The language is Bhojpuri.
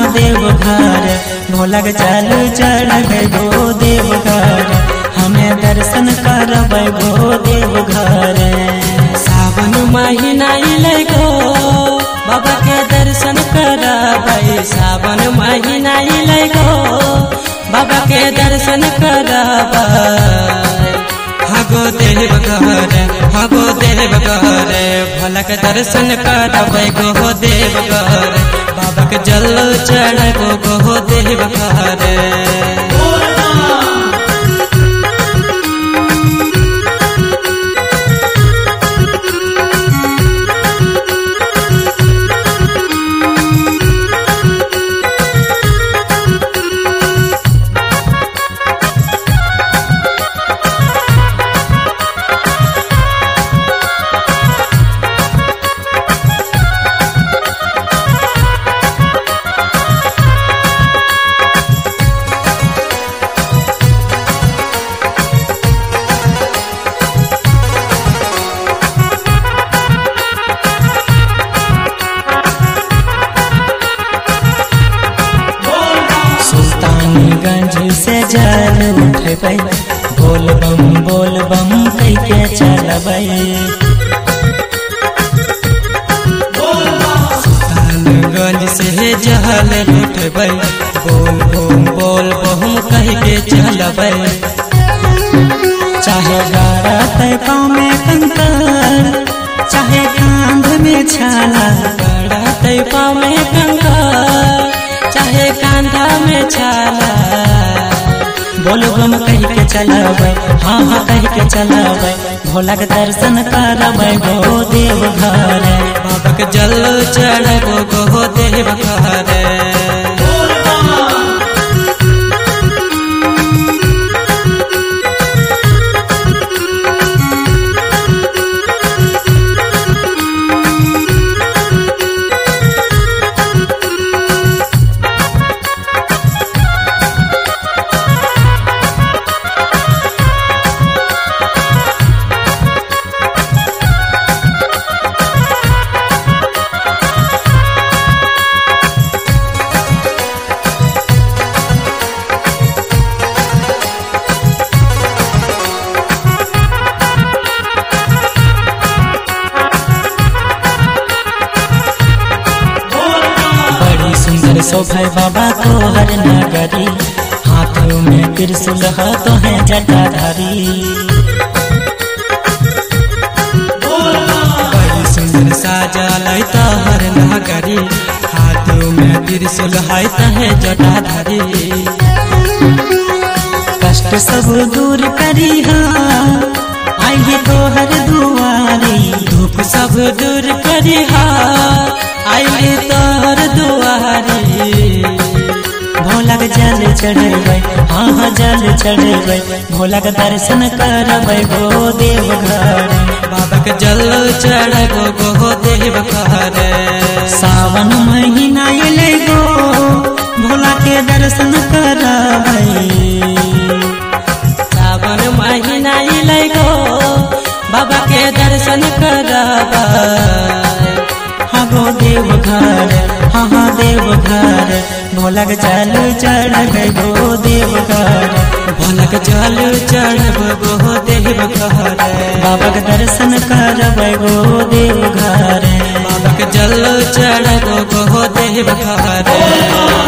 देव घर भोला के चल चढ़ गो देव घर हमें दर्शन करब गो देव घर सावन महीना अइले गो बाबा के दर्शन करबै सावन महीना अइले गो बाबा के दर्शन करबै हगो देव घर हगो देव घर भोला के दर्शन करबै गो देव घर बाबा के जल चढ़बो गो देव घर सुल्तानगंज से जल उठबै बोल बम बोल बम कह के चलबै सुल्तानगंज से जहल लुटबै बोल बम बोल बम कह के चलबै चाहे गारत पाँव में कंकर चाहे कांध में छाला गड़ाते पाँव में कंकर चाहे कांधा में छाला बोल बम कह के चलबै हाँ हाँ कह के चलबै भोला के दर्शन करबै गो देव घर बाबा के जल चढ़बो गो देव घर बड़ी सुंदर शोभा बाबा को हर नगरी हाथों में त्रिशूल तो है जटाधारी बड़ी सुंदर साजल तहर नगरी हाथों में त्रिशूल है तहे जटाधारी कष्ट सब दूर करी आई तो हर दुआरी धूप सब दूर करिहा आइली तोहर दुआरी भोला के जल चढ़बै हाँ हाँ जल चढ़बै भोला के दर्शन करबै गो देव घर बाबा के जल चढ़बो गो देव घर सावन महीना अइले गो भोला के दर्शन करबै सावन महीना अइले गो बाबा के दर्शन करबै हाँ गो देव घर हाँ हाँ देव घर भोला के जल चढ़बै गो देव घर भोला के जल चढ़बो गो देव घर बाबा के दर्शन करबै गो देव घर बाबा के जल चढ़बो गो देव घर